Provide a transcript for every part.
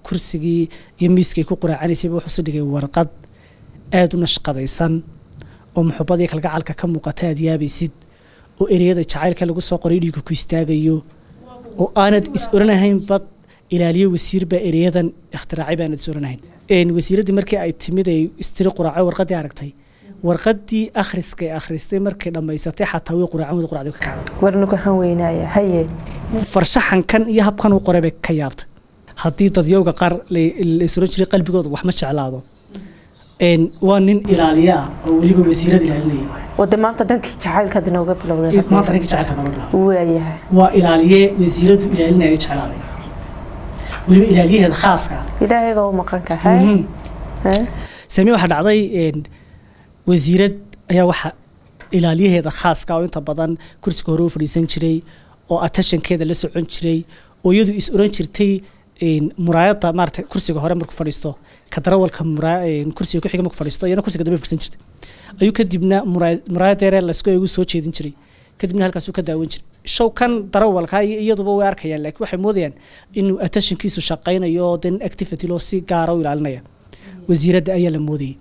kursigii iyo miiskay ku quraacanaysayba wuxuu soo dhigay warqad aada u nashqadaysan oo muxubadii kalgacalka ka muuqata aad yaabaysid oo ereyada jacaylka lagu soo qoray dhiigu ku istaagayo oo aanad is oranahayn bad ilaaliye wasiir baa ereyadan ikhtiraacay baanad is oranahayn wasiiraddii markii ay timid ay istiri quraaco warqaddii aragtay warqaddii akhriska ay akhristay markay dhammaysatay xataa way quraacan wada quracdi ka kacday warnugu waxaan weynaaya haye farshaxankan iyo habkan uu qoray bay ka yaabtay haddii dadyowga qaar la is oran jiray qalbigooda wax ma jeclaado waa nin ilaaliye ah oo weliba wasiirada ilaalinaya wade maanta dhankii jacaylkaad inooga bilowday maanta ninka jacaylka nooga bilaabo waayahay waa ilaaliye wasiiradu ilaalinaya jeclaaday weliba ilaaliyaheeda khaaska ah ilaahay baa u maqanka haye sami waxaa dhacday wasiirad ayaa waxa ilaaliyaheeda khaaska oo inta badan kursiga hore u fadhiisan jiray oo atashankeeda la socon jiray oo iyadu is oran jirtay muraayada maarata kursiga hore markuu fadhiisto ka darawalka kursiga kuxiga markuu fadhiisto iyana kursiga dambe fadhiisan jirtay ayuu kadibna muraayadeere laisku eegu soo jeedin jiray kadibna halkaasuu ka daawan jiray show kan darawalka iyo iyaduba way arkayaan laakiin waxay moodayaan inuu attentionkiisu shaqaynayo oo dan activity loo si gaara u ilaalinaya wasiiradda ayaa la moodayay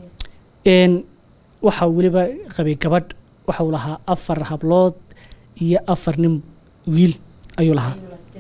waxa weliba qabay gabadh waxa uu lahaa afar hablood iyo afar nin wiil ayuu lahaa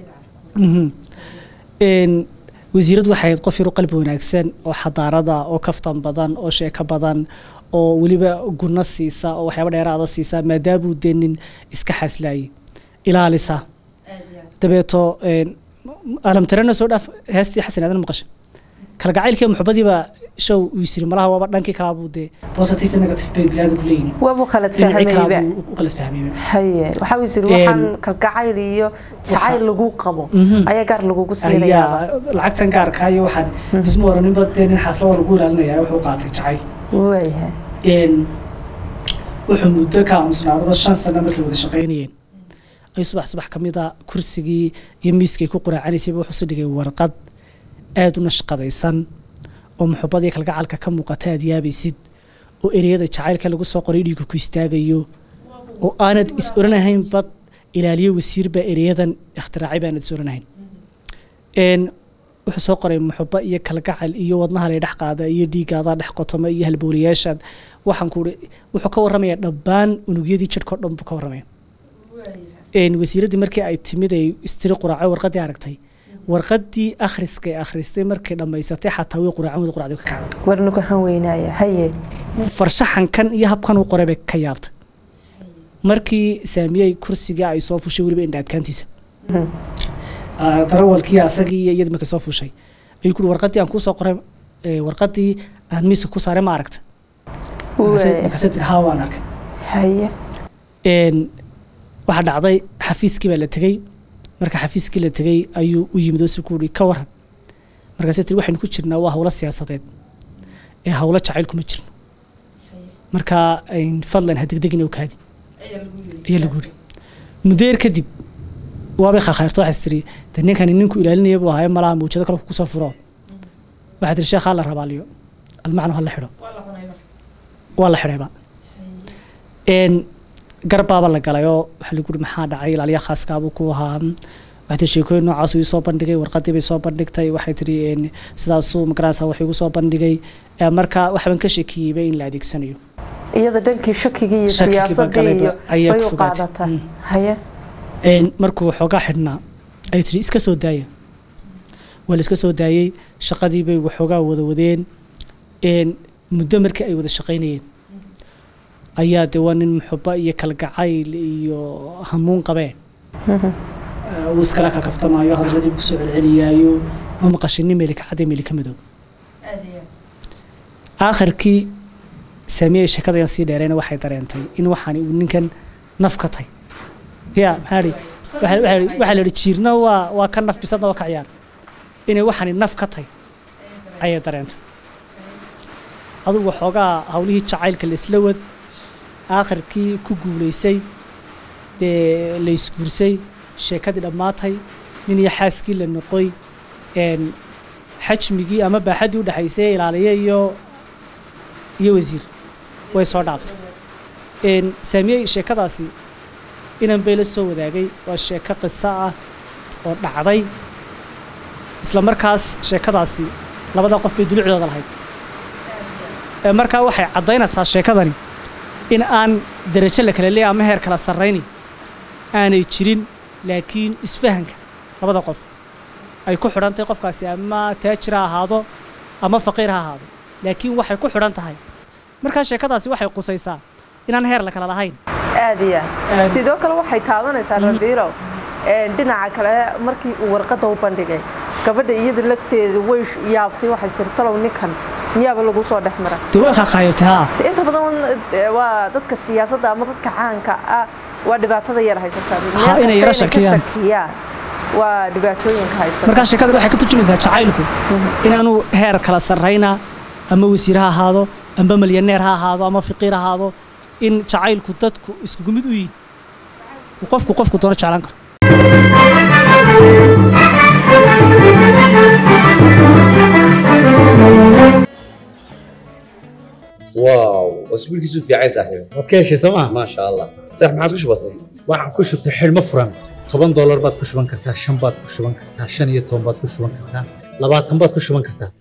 wasiiradu waxay ahayd qof yar u qalbi wanaagsan oo xadaarada oo kaftan badan oo sheeko badan oo weliba guna siisa oo waxyaaba dheeraada siisa maadaamuu dee nin iska xaaslaayay ilaalisa dabeeto alamtarena soo dhaaf heestii xasan aadan maqasha kalgacaylkii muxubadiiba show uu yisiri malaha waaba dhankii kalaabuu dee positive negative bay bilaadu leeyihin waabu khalad fahmayba u qalad fahmayba haye waxaa uu yiri waxaan kalgacayl iyo jacayl lagu qabo ayaa gaar lagugu siinaya ayaa lacagtan gaarka iyo waxaan isma oraninba dee nin xaasla waa lagu ilaalinaya wuxuu qaatay jacayl waayahay wuxuu muddo ka aamusnaadaba shan sano markay wada shaqaynayeen ay subax subax ka mid a kursigii iyo miiskay ku quraacanaysayba wuxuu soo dhigay warqad aada u nashqadaysan oo muxubadii kalgacalka ka muuqata aad yaabaysid oo ereyada jacaylka lagu soo qoray dhiigu ku istaagayo oo aanad is oranahayn bad ilaaliye wasiir baa ereyadan ikhtiraacay baanad is oranahayn wuxuu soo qoray muxubo iyo kalgacal iyo wadnaha lay dhex qaada iyo dhiigaadaa dhex qotoma iyo halbowlayaashaad waxaan ku wuxuu ka warramaya dhabbaan unugyadii jidhkao dhan buu ka warramaya wasiiraddii markii ay timid ay istiri quraaco warqaddii aragtay warqaddii akhriska ay akhristay markay dhammaysatay xataa way quraacan wada quracdi ka kacday warnugu waxaan weynaaya haye farshaxankan iyo habkan uu qoray bay ka yaabtay markii saamiyey kursiga ay soo fushay weliba indha adkaantiisa darawalkii asagii iyo iyadii markay soo fushay ayuu kuri warqaddii aan kuu soo qoray warqaddii aan miiska ku saaray ma aragta markaasay tiri haa waan arkay haye waxaa dhacday xafiiskii baa la tegey marka xafiiskii la tegey ayuu u yimid oo si ku uri ka waran markaasay tiri waxaynu ku jirnaa waa howlo siyaasadeed ee howlo jacayl kuma jirno marka fadlan ha degdegin oo kaadi ayaa lagu yiri muddeer kadib waabay khakhayrto waxaas tiri de ninkani ninku ilaalinaya buu ahayo malaha mawjado kale kusoo furo waxaa tiri sheekhaa la rabaaliyo almacno ha la xidho waa la xidhayba garbaaba la galayoo waxaa lagu uri maxaa dhacay ilaaliya khaaskaabuu ku ahaa waxay tiri sheekooyin noocaas uu soo bandhigay warqadii bay soo bandhigtay waxay tiri sidaasuu magaranaysa wax igu soo bandhigay marka waxbaan ka sheekiyeyba in la adeegsanayo iyada dhankii shakigii iyo Shakigiiba siyaasadii galayba iyo ayaa bay ku u fogaatay. qaadataa Mm. haye markuu waxoogaa xidhnaa ay tiri iska soo daaya waa la iska soo daayey shaqadii bay waxoogaa wada wadeen muddo markii ay wada shaqaynayeen ayaa de waa nin muxuba iyo kalgacayl iyo hamuun qabeen uu iskala kakaftamaayo hadalladii uu kusoo celceliyaayo ma maqashin nin meelika cadde meelika madow aakhirkii saamiyey sheekadayan sii dheerayna waxay dareentay in waxaani uu ninkan naf ka tay ya maxaa dhi waxaa waxaa la- waxaa la yidhi jiirna waa waa ka naf bisadna waa ka ciyaar inay waxaani naf ka tay ayay dareentay adugu waxoogaa hawlihii jacaylka la isla wad aakhirkii ku guulaysay dee la isguursay sheekadii dhammaatay nin iyo xaaskii la noqoy een, xajmigii ama baaxaddii u dhexaysay ilaaliye iyo iyo wasiir way soo dhaaftay een, saamiyey sheekadaasi inan bay la soo wadaagay waa sheeko qiso ah oo dhacday isla markaas sheekadaasi labada qof bay dulucdooda lahayd ee markaa waxay caddaynaysaa sheekadani in aan derajo la kala leeyahay ama heer kala sarrayni aanay jirin laakiin isfahanka labada qof ay ku xidhan tahay qofkaasi ama taajir ha ahaado ama faqiir ha ahaado laakiin waxay ku xidhan tahay markaa sheekadaasi waxay qusaysaa inaan heer la kala lahayn aad iyo aad sidoo kale waxay taabanaysaa rabiirow dhinaca kale markii uu warqadda u bandhigay gabadha iyada lafteeda way yaabtay waxay tiri talow ninkan miyaaba lagu soo dhex mara dee waa qaaqaayatay haa inta badan waa dadka siyaasadda ama dadka caanka ah waa dhibaatada yar haysataa Ha, inay yara shakiyaan. shakiyaan waa dhibaatooyinka haysata markaa sheekada waxay ka turjumaysaa jacaylku inaanu heer kala sarrayna ama wasiir ha ahaado amba malyaneer ha ahaado ama fiqiir ha ahaado in jacaylku dadku iskugu mid u yihin uu qofku qofku doono jeclaan karo واو اسبوع كيسو في عايز صاحبي waad ka heshay sooma ما شاء الله صح ما عادش بسيط waxaan ku shubtay xidhmo furan toban doolar baad ku shuban kartaa shan baad ku shuban kartaa shan iyo toban baad ku shuban kartaa labaatan baad ku shuban kartaa